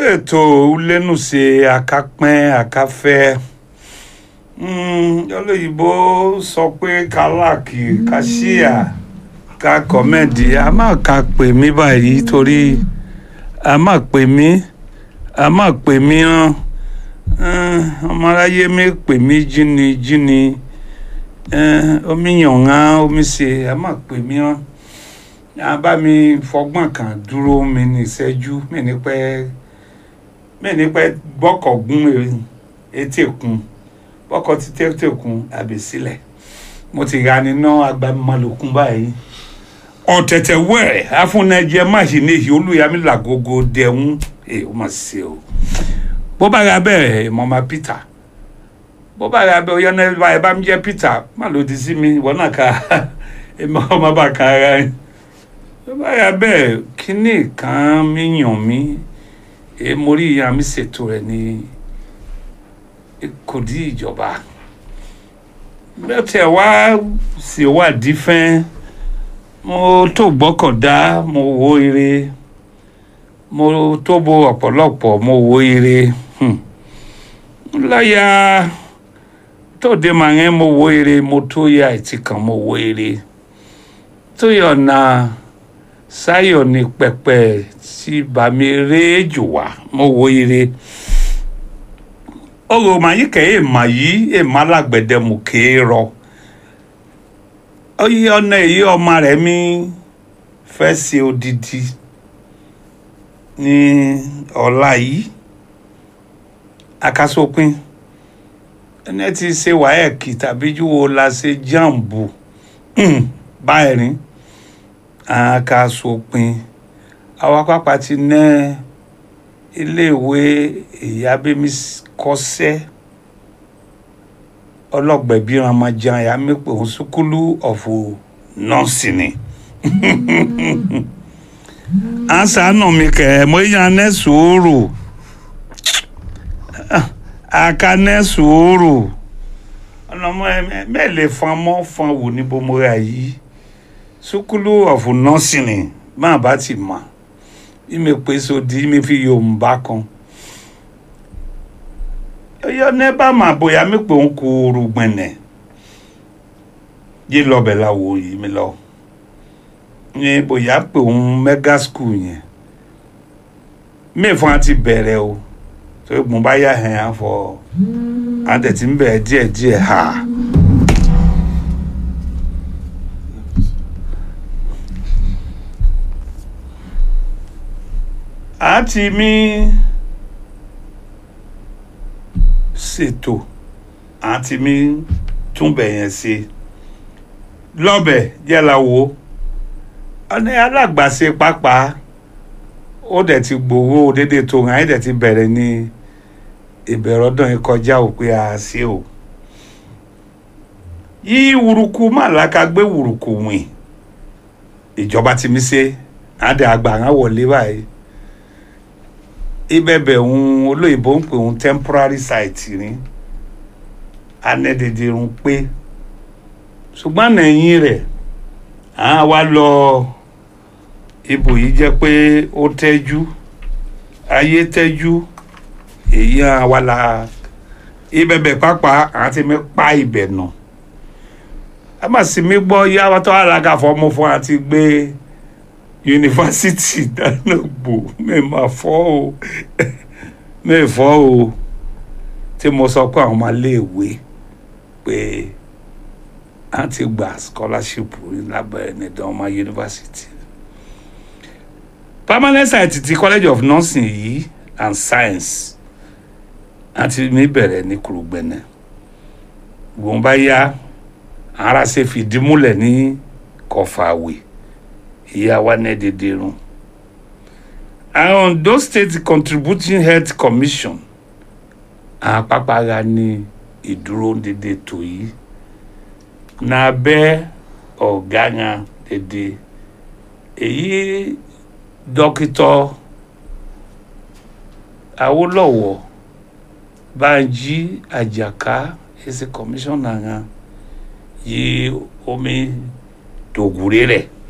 ètò lẹ́nùṣe akápẹ́ akáfẹ́ olóyìnbó sọ pé kálákì káṣíà ká kọ́mẹ́dì a máa ka pè mí báyìí torí a máa pè mí a máa pè mí hàn ọmọ aráyé mi pè mí jíni jíni omi yàngán omi ṣe a máa pè mí hàn a bá mi fọgbọ́n kan dúró mi ní ìṣẹ́jú mi ní pẹ́ mi ní pẹ́ bọ́kọ̀ gún etí kun bọ́kọ̀ ti tètè kun àbí sílẹ̀ mo ti ra níná agbamimalòkun báyìí ọ̀tẹ̀tẹ̀ wẹ̀rẹ̀ afúnẹjẹ máṣíìnì èyí olùyàmí làgógó dẹ̀hún ẹ̀ ó mà ṣe o bó bá ra bẹ́ẹ̀ mọ̀mọ́ Peter bó bá ra bẹ́ẹ̀ ọ̀yọ́ náà ẹ bá mi jẹ́ Peter má lòdì sí mi ìwọ náà ká ẹ má ọmọ bá ka ara yín bó bá ra bẹ́ẹ̀ kínní kan mi yàn mí ẹ mo rí ìyá mi ṣètò rẹ̀ ní kò dí ìjọba bẹ́ẹ̀ tẹ̀ wá ṣèwádìí fẹ́ẹ́ mo tó gbọ́kọ̀dá mo wo ire mo tó bo ọ̀pọ̀lọpọ̀ mo wo ire láyà tóde màá mo wo ire mo tó yà ẹtì kan mo wo ire tó yọ na sáyọ ní pẹpẹ tí bàmí réjò wá mo wo ire ọ̀rọ̀ màá yí kẹ́ ẹ̀ mà yí ẹ̀ má lágbẹ̀dẹ̀ mú kéé rọ oyi ọ̀nà èyí ọmọ rẹ̀ mi fẹ́ ṣe odidi ní ọ̀la yìí akásópin ẹni tí ṣe wáyẹ̀kì tàbí júwo la ṣe jàǹbù báyìí akásópin àwa pápá ti ná iléèwé ìyábẹ́mi kọ́sẹ́ ọlọgbẹbi ramajan ya mi pé òun sukulu ọ̀fù nọ́ọ̀sì ni ansa nù mí kẹ mo yan ní sùúrù aka ní sùúrù ọlọmọ mẹ́lẹ̀ fan mọ́ fan wò ní bomora yìí sukulu ọ̀fù nọ́ọ̀sì ni máa bá ti mọ̀ bí mi pè sódì mi fi yorùbá kan yọ ne bá ma bóyá mi pé ń kó rúgbẹ̀nẹ̀ yé lọ́bẹ̀ la wò yìí mi lọ ní bóyá pé òun mega school yẹn mẹ́fọ́n á ti bẹ̀rẹ̀ o tó gbọ́n bá yà hẹ̀ á fọ àtẹ̀tí ń bẹ̀rẹ̀ díẹ̀ díẹ̀ ha. àti mi ṣètò àti mi túnbẹ̀ yẹn ṣe lọ́bẹ̀ yẹ́la wo ọ̀nà alágbàṣe pápá ó dẹ̀ ti gbowó dédé tó hàn án dẹ̀ ti bẹ̀rẹ̀ ní ìbẹ̀rẹ̀ ọdún yìí kọjá òpin àṣẹ o yí wùrùkù màláka gbé wùrùkù wìn ìjọba ti mi ṣe àdé àgbà hàn wọlé báyìí ibẹ̀bẹ̀ ń olóyìnbó ń pè ń temporary site ní anẹ́dẹ̀dẹ̀ ń pé ṣùgbọ́n nẹ̀yìn rẹ̀ à wá lọ ibò yìí jẹ́ pé ó tẹ́jú ayé tẹ́jú èyí à wá la ibẹ̀bẹ̀ pápá àti mi pa ibẹ̀ nà a má sì mí gbọ́ yá tó alága fọmọ fún àti gbé yunifásitì dáná gbò mi máa fọ́ o mi fọ́ o tí mo sọ pé àwọn máa léèwé pé a ti gba scholarship lábẹ́ nìdánwò yunifásitì permanent site ti college of nursing yìí and science àti mi bẹ̀rẹ̀ ní kùrùgbẹ̀nẹ̀ gbọ̀n bá yá ara ṣe fìdí múlẹ̀ ní kọfàwé ìyá wa ní dédé rún àwọn Ondo State Contributing Health Commission àpapàrà ní ìdúró dédé tó yìí n'abẹ́ ọ̀gá yẹn dédé èyí dókítà Awólọ́wọ̀ Bánjí Àjàká èsì kọmíṣánná yẹn yìí omi dògúrè rẹ̀